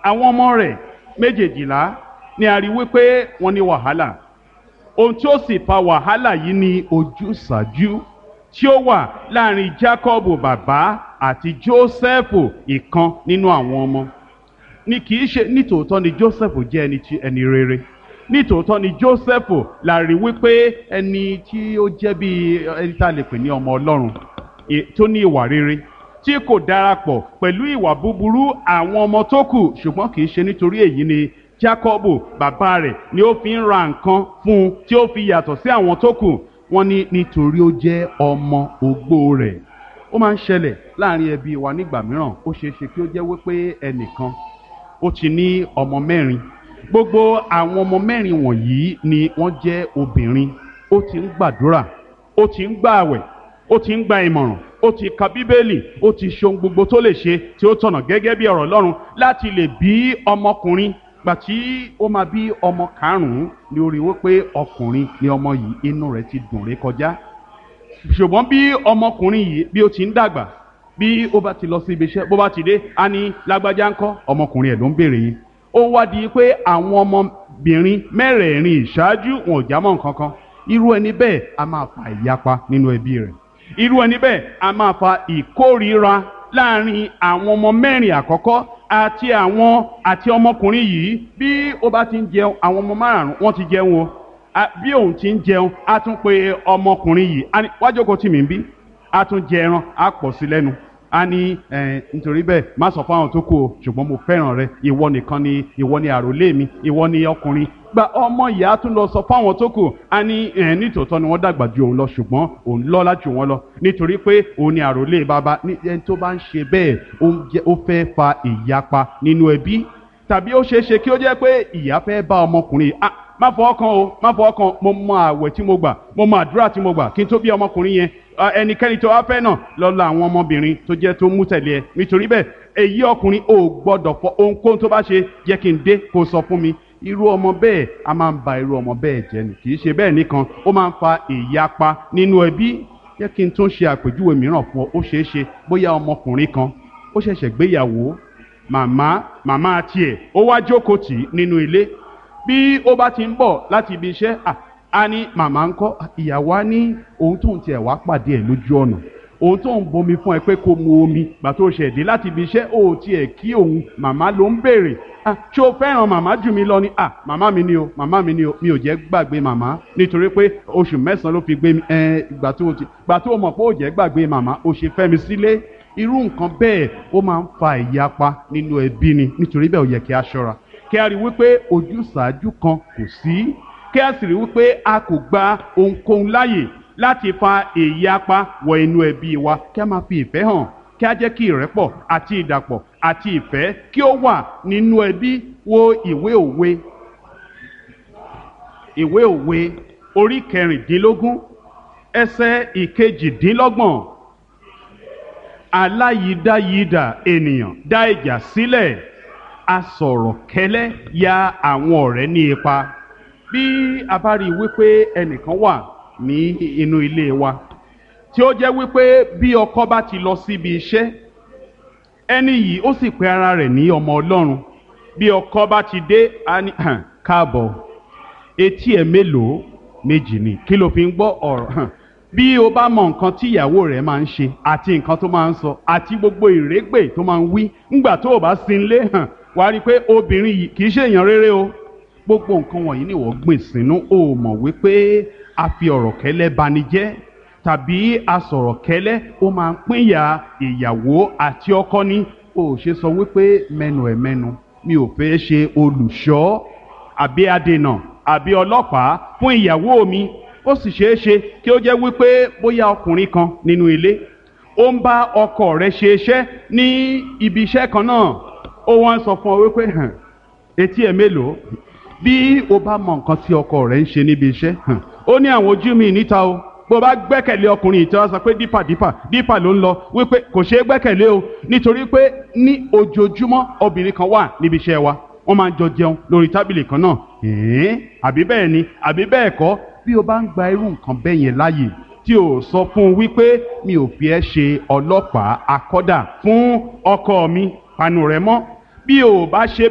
àwọn ọmọ rẹ̀ méjèèjìlá ni a rí wípé wọ́n ní wàhálà ohun tí ó sì fa wàhálà yìí ni ojúsàájú tí ó wà láàrin Jákọ́bù bàbá àti Jósẹ́fù ìkan nínú àwọn ọmọ ni kì í ṣe nítòótọ́ ni Jósẹ́fù jẹ́ ẹni tí ẹni rere nítòótọ́ ni Jósẹ́fù la rí wípé ẹni tí ó jẹ́ bí ẹni tá a lè pè ní ọmọ Ọlọ́run e- tó ní ìwà rere tí kò darapọ̀ pẹ̀lú ìwà búburú àwọn ọmọ tó kù ṣùgbọ́n kì í ṣe nítorí èyí ni Jákọ́bù bàbá rẹ̀ ni ó fi ń ra nǹkan fún un tí ó fi yàtọ̀ sí àwọn tó kù wọ́n ní nítorí ó jẹ́ ọmọ ogbó rẹ̀ ó máa ń ṣẹlẹ̀ láàrin ẹbí wa nígbà mìíràn ó ṣeé ṣe kí ó jẹ́ wípé ẹnìkan ó ti ní ọmọ mẹ́rin gbogbo àwọn ọmọ mẹ́rin wọ̀nyí ni wọ́n jẹ́ obìnrin ó ti ń gbàdúrà ó ti ń gbààwẹ̀ ó ti ń gba ìmọ̀ràn ó ti ka bíbélì ó ti ṣe ohun gbogbo tó lè ṣe tí ó tọ̀nà gẹ́gẹ́ bí ọ̀rọ̀ Ọlọ́run láti lè bí ọmọkùnrin gbà tí ó máa bí ọmọ karùn-ún ni ó rí wípé ọkùnrin ni ọmọ yìí inú rẹ̀ ti dùn ré kọjá ṣùgbọ́n bí ọmọkùnrin yìí bí ó ti ń dàgbà bí ó bá ti lọ sí ibi iṣẹ́ bó bá ti dé á ní lágbájá ńkọ́ ọmọkùnrin ẹ̀ ló ń béèrè yìí ó wá di pé àwọn ọmọbìnrin mẹ́rẹ̀ẹ̀rin ìṣáájú wọn ò jámọ́ nǹkan kan irú ẹni bẹ́ẹ̀ a máa fa ìyapa nínú ẹbí rẹ̀ irú ẹni bẹ́ẹ̀ a máa fa ìkórìíra láàrin àwọn ọmọ mẹ́rin àkọ́kọ́ àti àwọn àti ọmọkùnrin yìí bí ó bá ti ń jẹun àwọn ọmọ márùn-ún wọ́n ti jẹun o a- bí òun ti ń jẹun a tún pe ọmọkùnrin yìí a ní wá jókòó tì mí ń bí a tún jẹ ẹran a pọ̀ sí lẹ́nu a ní ẹ nítorí bẹ́ẹ̀ má sọ fún àwọn tó kù o ṣùgbọ́n mo fẹ́ràn rẹ ìwọ nìkan ni ìwọ ni àròlé mi ìwọ ni ọkùnrin gba ọmọ yìí a tún lọ sọ fún àwọn tó kù a ní ẹ nítòótọ́ ni wọ́n dàgbà ju òun lọ ṣùgbọ́n òun lọ́lá jù wọ́n lọ nítorí pé òun ni àròlé bàbá ní ẹni tó bá ń ṣe bẹ́ẹ̀ ó ń jẹ́- ó fẹ́ fa ìyapa nínú ẹbí tàbí ó ṣeé ṣe kí ó jẹ́ pé ìyá fẹ́ bá ọmọkùnrin yìí, ah má fọwọ́ kan o má fọwọ́ kan mo mọ àwẹ̀ tí mo gbà mo mọ àdúrà tí mo gbà kí n tó bí ọmọkùnrin yẹn Ah, ẹnikẹ́ni tó wá fẹ́ náà lọ́la àwọn ọmọbìnrin tó jẹ́ tó mú tẹ̀lé ẹ nítorí bẹ́ẹ̀ èyí ọkùnrin ò gbọ́dọ̀ fọ ohunkóhun tó bá ṣe jẹ́ kí n dé kó sọ fún mi irú ọmọ bẹ́ẹ̀ a máa ń ba irú ọmọ bẹ́ẹ̀ jẹ́ ni kì í ṣe bẹ́ẹ̀ nìkan ó máa ń fa ìyapa nínú ẹbí jẹ́ kí n tún ṣe àpèjúwe mìíràn fún ọ ó ṣeé ṣe bóyá ọmọkùnrin kan ó ṣẹ̀ṣẹ̀ gbéyàwó màmá màmá tiẹ̀ ó wá jókòó tì í nínú ilé bí ó bá ti ń bọ̀ láti ibi iṣẹ́ à á ní màmá ń kọ́ ìyàwó á ní ohun tóun tiẹ̀ wá pàdé ẹ̀ lójú ọ̀nà ohun tó ń bomi fún ẹ pé kó mu omi gbà tó ṣẹ̀ dé láti ibi iṣẹ́ ó tiẹ̀ kí òun màmá ló ń béèrè ah ṣé o fẹ́ràn màmá jù mí lọ ni ah màmá mi ni o màmá mi ni o mi ò jẹ́ gbàgbé màmá nítorí pé oṣù mẹ́sàn-án ló fi gbé mi ẹ gbà tó o ti gbà tó o mọ̀ pé ó jẹ́ gbàgbé màmá o ṣe fẹ́ mi sílé irú nǹkan bẹ́ẹ̀ ó máa ń fa ìyapa nínú ẹbí ni nítorí bẹ́ẹ̀ ó yẹ kí a ṣọ́ra kí a rí wípé ojúsàájú kan kò sí kí a sì rí wípé a kò gba ohunkóhun láàyè láti fa ìyapa wọ inú ẹbí wa kí a máa fi ìfẹ́ hàn kí a jẹ́ kí ìrẹ́pọ̀ àti ìdàpọ̀ àti ìfẹ́ kí ó wà nínú ẹbí wo ìwé òwe ìwé òwe orí kẹrìndínlógún ẹsẹ̀ ìkejìdínlọ́gbọ̀n aláyídáyídà ènìyàn dá ìjà sílẹ̀ asọ̀rọ̀ kẹ́lẹ́ ya àwọn ọ̀rẹ́ ní ipa bí a bá rí i wípé ẹnìkan wà ní inú ilé wa tí ó jẹ́ wípé bí ọkọ bá ti lọ síbi iṣẹ́ ẹni yìí ó sì pe ara rẹ̀ ní ọmọ ọlọ́run bí ọkọ bá ti dé á ní "Hàn, káàbọ̀ etí ẹ̀ mélòó méjì ni kí ló fi ń gbọ́ ọ̀rọ̀ hàn bí o bá mọ nǹkan tí ìyàwó rẹ̀ máa ń ṣe àti nǹkan tó máa ń sọ àti gbogbo ìrégbè tó máa ń wí ńgbà tó o bá sí ilé hàn wàá rí i pé obìnrin yìí kì í ṣe èèyàn rere o gbogbo nǹkan wọ̀nyí ni wọ́n gbìn sínú o mọ̀ wípé a fi ọ̀rọ̀ kẹ́lẹ́ bani jẹ́ tàbí a sọ̀rọ̀ kẹ́lẹ́ ó máa ń pínyà ìyàwó àti ọkọ ní o ò ṣe sọ wípé mẹ́nu ẹ̀ mẹ́nu mi ò fẹ́ ṣe olùṣọ́ àbí adènà àbí ọlọ́pàá fún ìyàwó mi ó sì ṣeé ṣe kí ó jẹ́ wípé bóyá ọkùnrin kan nínú ilé ó ń bá ọkọ rẹ̀ ṣe iṣẹ́ ní ibi iṣẹ́ kan náà ó wọ́n sọ fún ọ wípé hàn etí ẹ̀ mélòó bí o bá mọ nǹkan tí ọkọ rẹ̀ ń ṣe níbi iṣẹ́ hàn ó ní àwọn ojú mi níta o bó o bá gbẹ́kẹ̀lé ọkùnrin ìtọ́ sọ pé dípà dípà dípà ló ń lọ wípé kò ṣeé gbẹ́kẹ̀lé o nítorí pé ní ojoojúmọ́ obìnrin kan wà níbi iṣẹ́ wa wọ́n máa ń jọ jẹun lórí tábìlì kan náà ẹ̀ẹ́n àbí bẹ́ẹ̀ ni àbí bẹ́ẹ̀ kọ́ bí o bá ń gba irú nǹkan bẹ́ẹ̀ yẹn láàyè tí o sọ fún un wípé mi ò fi ẹ́ ṣe ọlọ́pàá akọ́dà fún ọkọ mi panu rẹ mọ́ bí o bá ṣe